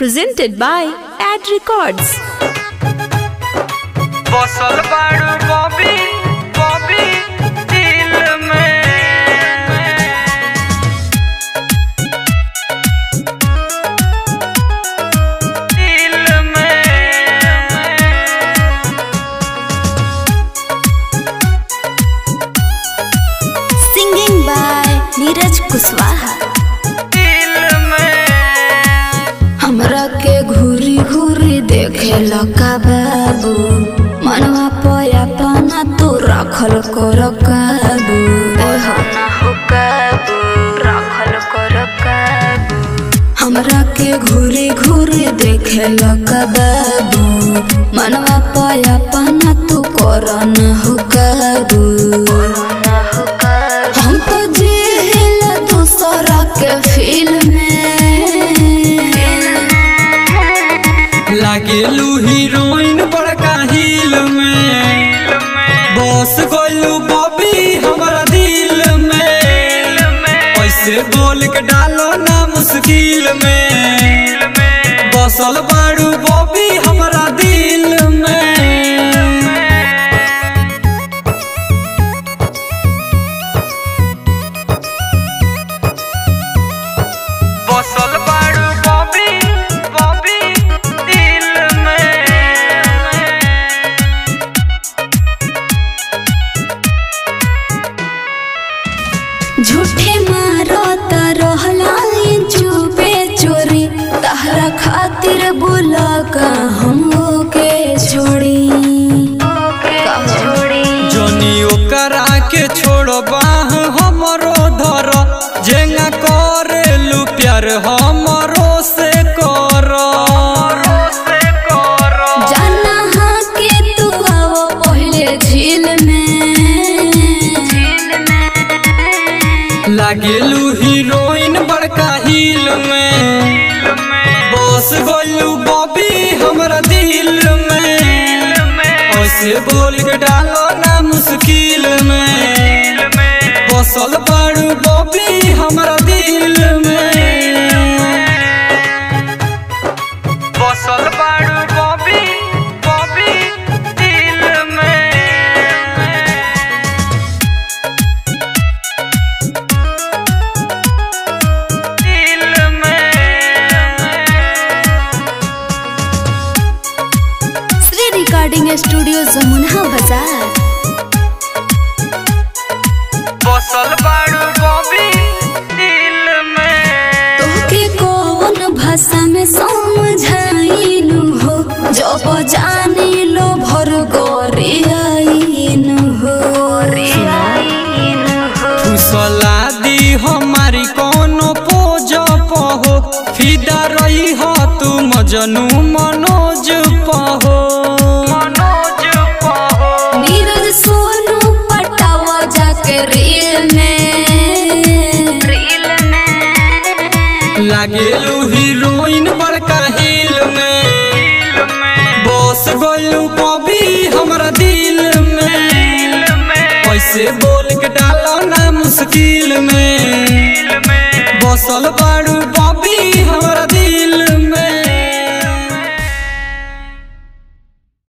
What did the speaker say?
presented by Ad Records. बसल बाड़ू Bobby Bobby दिल में दिल में Singing by Neeraj Kuswaha. दिल में हमरा के घूरी घूरी देखे लका बाबू मनवा पया पाना तू रखल कर काबू रखल कर काबू हमरा के घूरी घूरी देखे लका बाबू मनवा पया पाना तू कर न हो काबू हम तो जेल दूसरा के फिल्म में लागेलू हीरोइन बड़का हिल में बस गइलू बॉबी हमारा दिल में ऐसे बोल के डालो ना मुश्किल में बसल बाड़ू बॉबी हमारा दिल में बसल बाड़ू बॉबी बॉबी दिल में झूठे मारो रहला चुपे चोरी तहरा खातिर बुला का हम के छोड़ी जनी ओकरा के छोड़ो बाह हमरो धर जेंगा करेलू प्यार हमरो से कर से करो जाना हाँ के तू आओ पहले झील में लागेलू हीरोइन बड़का हिल में बस गइलू बॉबी हमरा दिल में ऐसे बोल के डालो ना मुश्किल में बसल बाड़ू बॉबी हमरा दिल में बसल बाड़ू बॉबी बॉबी दिल में दिल में Sri Recording Studio Zamunha Bazaar. बसल बाड़ू बॉबी दिल में तोके कौन भाषा में समझाइनु हो जब जाने लो भर गोरियाइनु हो फुसला दी हमारी कोनो पोज पहो फिदा रही हो तू मजनू मनोज पहो मनोज पहो नीरज सोनू पटावा जाके रील में रील में लागेलू हीरोइन बड़का हिल में दिल में बस गइलू बॉबी हमरा दिल में ऐसे बोल के डालो ना मुश्किल में दिल में बसल बाड़ू बॉबी हमरा